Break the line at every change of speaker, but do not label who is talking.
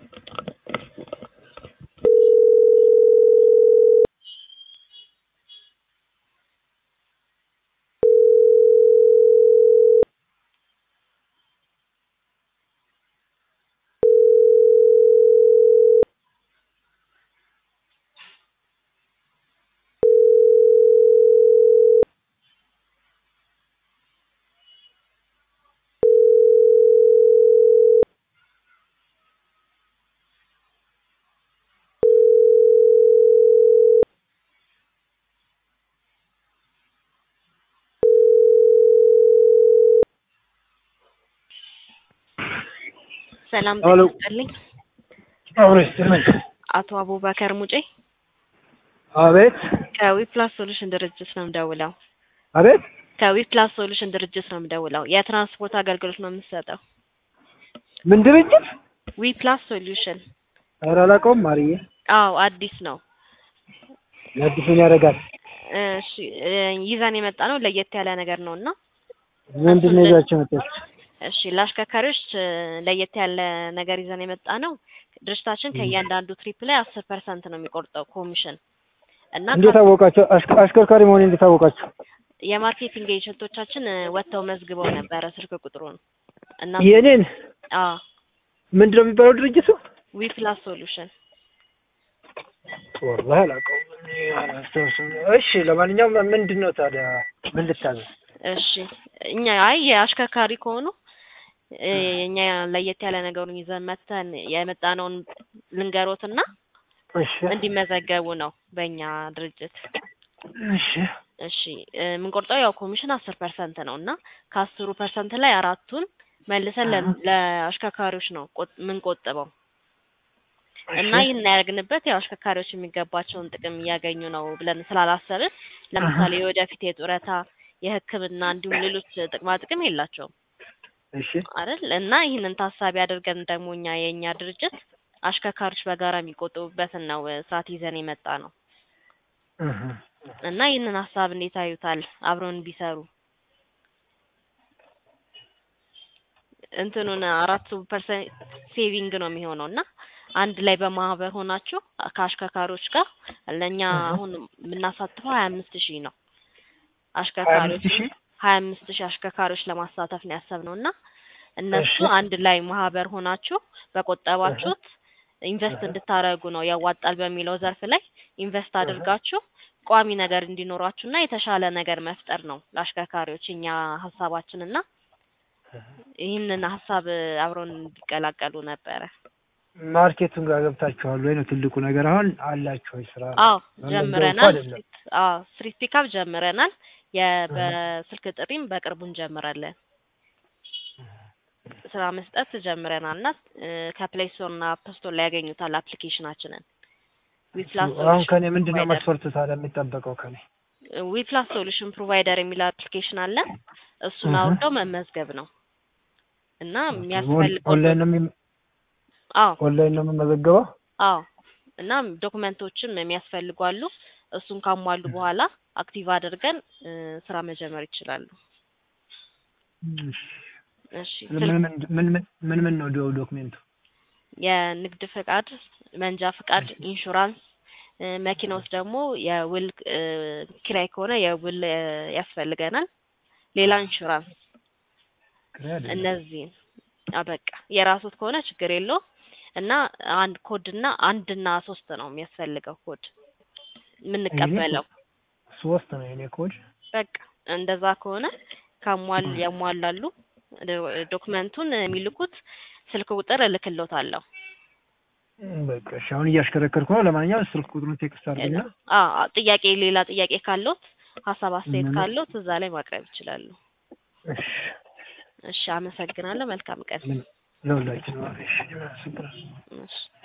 ሰላም
ሄሎ።
ይስጥልኝ።
አብሮ ይስጥልኝ።
አቶ አቡበከር ሙጬ
አቤት
ከዊፕላስ ሶሉሽን ድርጅት ነው የምደውለው።
አቤት
ከዊፕላስ ሶሉሽን ድርጅት ነው የምደውለው። የትራንስፖርት አገልግሎት ነው የምትሰጠው።
ምን ድርጅት?
ዊፕላስ ሶሉሽን።
ኧረ አላውቀውም ማርዬ።
አዎ አዲስ ነው።
አዲሱን ያደርጋል።
እሺ እ ይዘን የመጣ ነው ለየት ያለ ነገር ነው እና
ምንድን ነው ይዛችሁ መጣች?
እሺ ለአሽከርካሪዎች እ ለየት ያለ ነገር ይዘን የመጣ ነው። ድርጅታችን ከእያንዳንዱ ትሪፕ ላይ አስር ፐርሰንት ነው የሚቆርጠው ኮሚሽን እና
እንዴት አወቃችሁ? አሽከ- አሽከርካሪ መሆኔ እንዴት አወቃችሁ?
የማርኬቲንግ ኤጀንቶቻችን እ ወጥተው መዝግበው ነበረ ስልክ ቁጥሩን እና
የኔን
አዎ
ምንድን ነው የሚባለው ድርጅቱ?
ዊፕላስ ሶሉሽን
ወላሂ አላውቀውም። እኔ አላስታውስም። እሺ ለማንኛውም ምንድን ነው ታዲያ ምን ልታዘዝ?
እሺ እኛ አይ የአሽከርካሪ ከሆኑ እ እኛ ለየት ያለ ነገሩን ይዘን መተን የመጣነውን ልንገሮትና
እሺ
እንዲመዘገቡ ነው በእኛ ድርጅት።
እሺ
እሺ እ የምንቆርጠው ያው ኮሚሽን አስር ፐርሰንት ነው እና ከአስሩ ፐርሰንት ላይ አራቱን መልሰን ለ- ለአሽከርካሪዎች ነው ቆጥ- የምንቆጥበው እና ይህን ያደርግንበት ያው አሽከርካሪዎች የሚገባቸውን ጥቅም እያገኙ ነው ብለን ስላላሰብን ለምሳሌ የወደፊት የጡረታ የሕክምና እንዲሁም ሌሎች ጥቅማ ጥቅም የላቸውም
እሺ
አይደል እና ይህንን ታሳቢ አድርገን ደግሞ እኛ የእኛ ድርጅት አሽከርካሪዎች በጋራ የሚቆጥቡበትን ነው እ ስርዓት ይዘን የመጣ ነው
እህ
እና ይህንን ሀሳብ እንዴት አዩታል? አብረውን ቢሰሩ እንትኑን አራቱ ፐርሰንት ሴቪንግ ነው የሚሆነው እና አንድ ላይ በማህበር ሆናችሁ ከአሽከርካሪዎች ጋር ለእኛ አሁን የምናሳትፈው ሀያ አምስት ሺህ ነው አሽከርካሪዎች
ሀያ አምስት ሺህ?
ሀያ አምስት ሺህ አሽከርካሪዎች ለማሳተፍ ነው ያሰብነው እና እነሱ
እሺ።
አንድ ላይ ማህበር ሆናችሁ በቆጠባችሁት ኢንቨስት እንድታደርጉ ነው ያዋጣል በሚለው ዘርፍ ላይ ኢንቨስት አድርጋችሁ ቋሚ ነገር እንዲኖራችሁ እና የተሻለ ነገር መፍጠር ነው ለአሽከርካሪዎች እኛ ሀሳባችን እና ይህንን ሀሳብ አብረውን እንዲቀላቀሉ ነበረ።
ማርኬቱን ጋር ገብታችኋል ወይ ነው ትልቁ ነገር። አሁን አላችሁ ወይ ስራ?
አዎ
መመዝገብ
ጀምረናል።
እኮ አይደለም።
ስትሪት አዎ ስትሪት ፒካፕ ጀምረናል። የ- በስልክ ጥሪም በቅርቡ እንጀምራለን። ስራ መስጠት ጀምረናል እና እ ከፕሌይ ስቶር እና አፕ ስቶር ላይ ያገኙታል አፕሊኬሽናችንን ዊፕላስ
አሁን ከኔ
ሶሉሽን
ምንድን ነው
ፕሮቫይደር
መስፈርቱ ታዲያ የሚጠበቀው ከኔ?
ዊፕላስ ሶሉሽን ፕሮቫይደር የሚል አፕሊኬሽን አለ። እሱን
እህ።
አውርደው መመዝገብ ነው እና የሚያስፈልገው
ኦንላይን ነው የሚ-
አዎ
ኦንላይን ነው የምመዘገበው?
አዎ እና ዶክመንቶችም የሚያስፈልጉ አሉ። እሱን ካሟሉ በኋላ አክቲቭ አድርገን እ ስራ መጀመር ይችላሉ።
እሺ።
እሺ
ምን
ስልክ
ምን ምን ምን ምን ምን ነው ዶ- ዶክሜንቱ?
የንግድ ፍቃድ፣ መንጃ ፍቃድ፣ ኢንሹራንስ እ መኪና ውስጥ ደግሞ የውል እ ኪራይ ከሆነ የውል እ ያስፈልገናል። ሌላ ኢንሹራንስ
ክሬ አይደለም።
እነዚህን አበቃ የራሱት ከሆነ ችግር የለውም እና አንድ ኮድ እና አንድ እና ሶስት ነው የሚያስፈልገው ኮድ የምንቀበለው
ሶስት ነው የኔ ኮድ።
በቃ እንደዛ ከሆነ ካሟል ያሟላሉ ዶ- ዶክመንቱን የሚልኩት ስልክ ቁጥር እልክሎታለሁ
በቃ እሺ፣ አሁን እያሽከረከርኩ ነው። ለማንኛውም ስልክ ቁጥሩን ቴክስት አድርግና
አ አ- ጥያቄ ሌላ ጥያቄ ካለዎት ሀሳብ አስተያየት
ምን-
ካለዎት እዛ ላይ ማቅረብ ይችላሉ
እሺ፣
እሺ አመሰግናለሁ መልካም ቀን
ምን ለሁላችን ነው። እሺ፣ አመሰግናለሁ።
እሺ